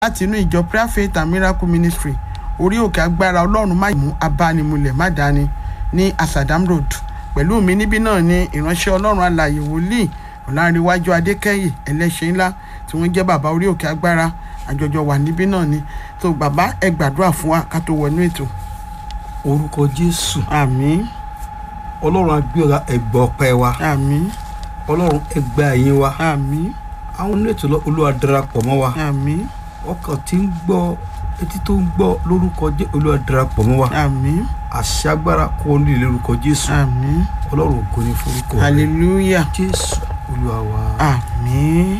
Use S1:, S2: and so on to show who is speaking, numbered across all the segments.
S1: láti inú ìjọ prayer faith and miracle ministry orí òkè agbára ọlọ́run má mú abánimulẹ̀ má dání ní asadam road pẹ̀lú mi níbí náà ni ìránṣẹ́ ọlọ́run alàyè wòlíì ọ̀làǹrẹ̀wájú adékẹ́yè ẹlẹ́ṣẹ̀ ńlá tí wọ́n jẹ́ bàbá orí òkè agbára àjọjọ wà níbí náà ni tó bàbá ẹ gbàdúrà fún wa ká tó wọnú ètò
S2: orúkọ jésù
S1: àmín
S2: ọlọ́run agbéra ẹgbẹ́ ọpẹ́ wa
S1: àmín
S2: ọlọ́run ẹgbẹ́ ẹ̀yìn wa
S1: àmín
S2: àwọn onílẹ̀tò olúwa darapọ̀ mọ́ wa
S1: àmín
S2: ọkàn tí ń gbọ́ etí tó ń gbọ́ lórúkọ jẹ́ olúwa darapọ̀ mọ́ wa
S1: àmín
S2: àṣẹ agbára kó o nílé lórúkọ jésù
S1: àmín
S2: ọlọ́run ògo ní forúkọ rẹ.
S1: hallelujah
S2: jésù olúwa wa.
S1: àmín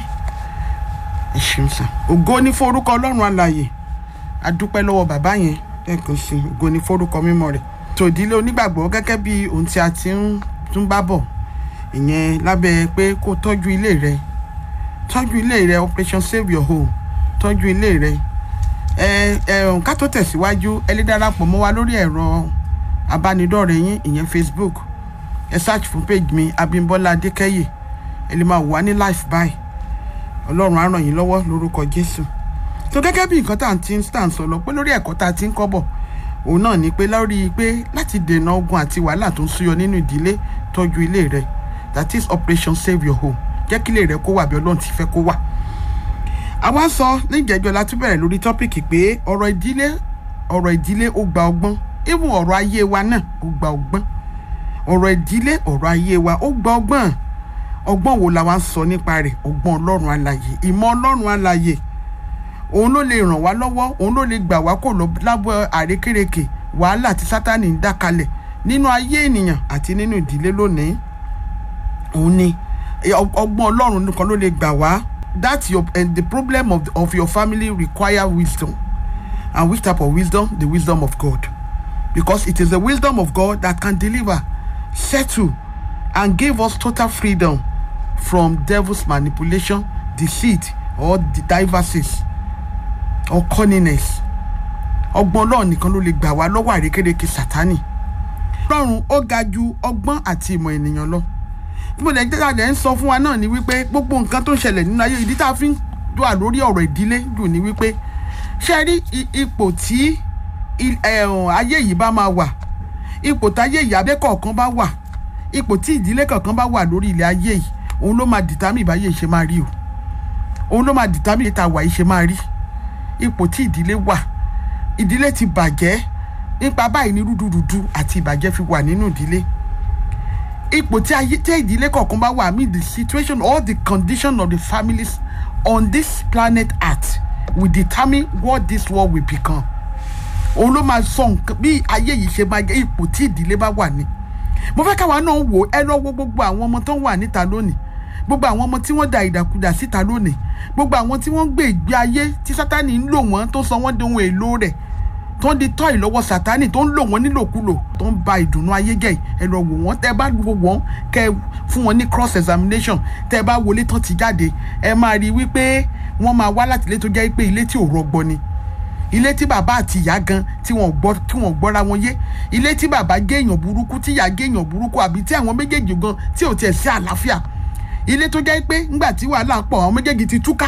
S1: ẹ ṣeun sàn ògo ní forúkọ ọlọ́run alàyè adúpẹ́ lọ́wọ́ bàbá yẹn lẹ́ẹ̀kan sí i ògo ní forúkọ mímọ́ rẹ̀ tòdílé onígbàgbọ́ gẹ́gẹ́ bí ohun tí a ti ń tún bá bọ̀ ìyẹn lábẹ́ pé kó tọ́jú ilé rẹ tọ́jú ilé rẹ operation save your home tọ́jú ilé rẹ ẹ ẹ ká tó tẹ̀síwájú ẹ lè darapọ̀ mọ́ wa lórí ẹ̀rọ abánidọ́rẹ̀ẹ́ yín ìyẹn facebook ẹ search fún page mi abimbola adékẹ́yè ẹ lè máa wà ní life báyìí ọlọ́run á ràn yín lọ́wọ́ lórúkọ jésù tó gẹ́gẹ́ bí nǹkan tá à ń ti ń tàn sọ lọ pé lórí ẹ̀kọ́ tá a ti ń kọ́ bọ̀ òun náà ni pé lórí pé láti dènà ogun àti wàhálà tó ń súyọ nínú ìdílé tọ́jú ilé rẹ that is operation save your home jẹ́ kí ilé rẹ kó wà bí ọlọ́run ti fẹ́ kó wà. àwa sọ ní ìjẹ́jọ́ la tún bẹ̀rẹ̀ lórí tọ́pìkì pé ọ̀rọ̀ ìdílé ọ̀rọ̀ ìdílé ó gba ọgbọ́n even ọ̀rọ̀ ayé wa náà ó gba ọgbọ́n ọ̀rọ̀ ìdílé ọ̀rọ̀ ayé wa ó gba ọgbọ́n ọgbọ́n wo la wá ń sọ nípa rẹ̀ ọgbọ́n ọlọ́run alàyè ìmọ̀ ọlọ́run alàyè òun ló lè ràn wá lọ́wọ́ òun ló lè gbà wá kò lọ lábọ́ àrékérekè wàhálà tí sátani ń dá kalẹ̀ nínú ayé ènìyàn àti nínú ìdílé lónìí òun ni ọgbọ́n ọlọ́run nìkan ló lè gbà wá that your and the problem of, of your family require wisdom and which type of wisdom the wisdom of God because it is the wisdom of God that can deliver settle and give us total freedom from devil's manipulation deceit or the diverses or cunningness ọgbọ́n ọlọ́run nìkan ló lè gbà wá lọ́wọ́ àrékérekè sátánì ọlọ́run ó ga ju ọgbọ́n àti ìmọ̀ ènìyàn lọ bí mo lè jẹ́ àjẹ́ ń sọ fún wa náà ni wípé gbogbo nǹkan tó ń ṣẹlẹ̀ nínú ayé ìdí tá a fi ń wà lórí ọ̀rọ̀ ìdílé dùn ní wípé ṣe rí ipò tí ayé yìí bá máa wà ipò táyé yìí abẹ́ kọ̀ọ̀kan bá wà ipò tí ìdílé kọ̀ọ̀kan bá wà lórí ilẹ̀ ayé yìí òun ló máa dìtámì ìbáyé ṣe máa rí o òun ló máa dìtámì ìta wà yìí ṣe máa rí ipò tí ìdílé wà ìdílé ti bàjẹ́ nípa báyìí ní rúdurùdu àti ìbàjẹ́ fi wà nínú ìdílé ipò tí ayé tí ìdílé kọ̀ọ̀kan bá wà mean the situation or the condition of the families on this planet earth will determine what this world will become òun ló máa sọ nǹkan bí ayé yìí ṣe máa jẹ́ ipò tí ìdílé bá wà ní mo fẹ́ káwa náà wò ẹ lọ́wọ́ gbogbo àwọn ọmọ tó ń wà níta lónìí gbogbo àwọn ọmọ tí wọ́n da ìdàkudà síta lónìí gbogbo àwọn tí wọ́n gbé ìgbé ayé tí sátani ń lò wọ́n tó sọ wọ́n di ohun èlò rẹ̀ tó ń di tọ́ ìlọ́wọ́ sátani tó ń lò wọ́n nílòkulò tó ń ba ìdùnnú ayé jẹ́ ẹ lọ wò wọ́n tẹ́ bá wò wọ́n kẹ́ fún wọn ní cross examination tẹ́ bá wọlé tán ti jáde ẹ máa rí i wípé wọ́n máa wá láti ilé tó jẹ́ pé ilé tí ò rọgbọ ni ilé tí bàbá àti ìyá gan tí wọ́n gbọ́ tí wọ́n gbọ́ra wọn yé ilé tí bàbá gé èèyàn burúkú tí ìyá gé èèyàn burúkú àbí tí àwọn méjèèjì gan tí ò tiẹ̀ sí àlàáfíà ilé tó jẹ́ pé ńgbà tí wàhálà pọ̀ àwọn méjèèjì ti túká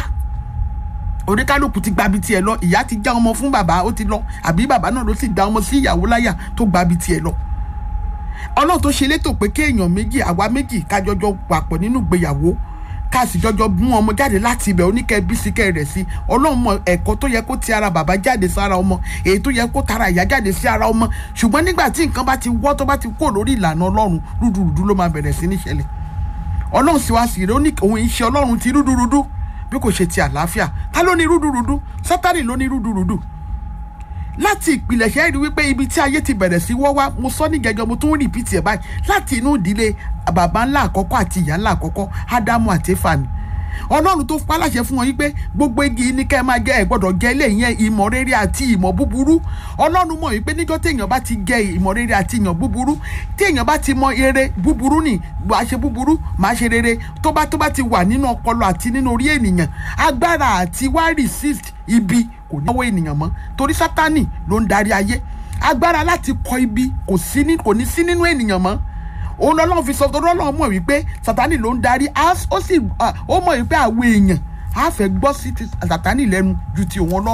S1: oníkálukú ti gbabi tiẹ̀ lọ ìyá ti já ọmọ fún bàbá ó ti lọ àbí bàbá náà ló sì dá ọmọ sí ìyàwó láyà tó gbabi tiẹ̀ lọ ọlọ́run tó ṣe létò pé kéèyàn méjì àwa méjì kájọjọ papọ̀ nínú ìgbéyàwó ká sì jọjọ mú ọmọ jáde láti ibẹ̀ oníkẹ́ bísíkẹ́ rẹ̀ sí ọlọ́run mọ ẹ̀kọ́ tó yẹ kó ti ara bàbá jáde sára ọmọ èyí tó yẹ kó tara ìyá jáde sí ara ọmọ ṣùgbọ́n nígbà tí nǹkan bá ti wọ́ tó bá ti kó lórí ìlànà ọlọ́run rúdurùdu ló máa bẹ̀rẹ̀ sí ní ṣẹlẹ̀ ọlọ́run sì wá sí rẹ òun ìṣe ọlọ́run ti rúdurùdu bí kò ṣe ti àlàáfíà ta ló ní rúdurùdu sátánì ló ní rúdurùdu láti ìpìlẹ̀ṣẹ̀ rí wípé ibi tí ayé ti bẹ̀rẹ̀ sí wọ́ wá mo sọ ní gẹ́gẹ́ mo tún ń rìpítì ẹ̀ báyìí láti inú ìdílé bàbá ńlá àkọ́kọ́ àti ìyá ńlá àkọ́kọ́ ádámù àti éfàní ọlọ́run tó paláṣẹ fún wọn wípé gbogbo igi ní kẹ́ ẹ máa gẹ ẹ gbọ́dọ̀ gẹ ilé yẹn ìmọ̀ rere àti ìmọ̀ búburú ọlọ́run mọ̀ wípé níjọ́ téèyàn bá ti gẹ ìmọ̀ rere àti ìmọ̀ búburú téèyàn bá ti mọ eré búburú nì wàá ṣe búburú màá ṣe rere tó bá tó bá ti wà nínú ọpọlọ àti nínú orí ènìyàn agbára àti wá resist ibi kò ní ọwọ́ ènìyàn mọ́ torí sátánì ló ń darí ayé agbára láti kọ ibi kò ní sí nínú ènìyàn mọ́ òun lọ́lọ́run fi sọ tó lọ́lọ́run mọ̀ wípé sátani ló ń darí ó sì ó mọ̀ wípé àwọn èèyàn a fẹ́ gbọ́ sí ti sàtánì lẹ́nu ju ti òun ọlọ́run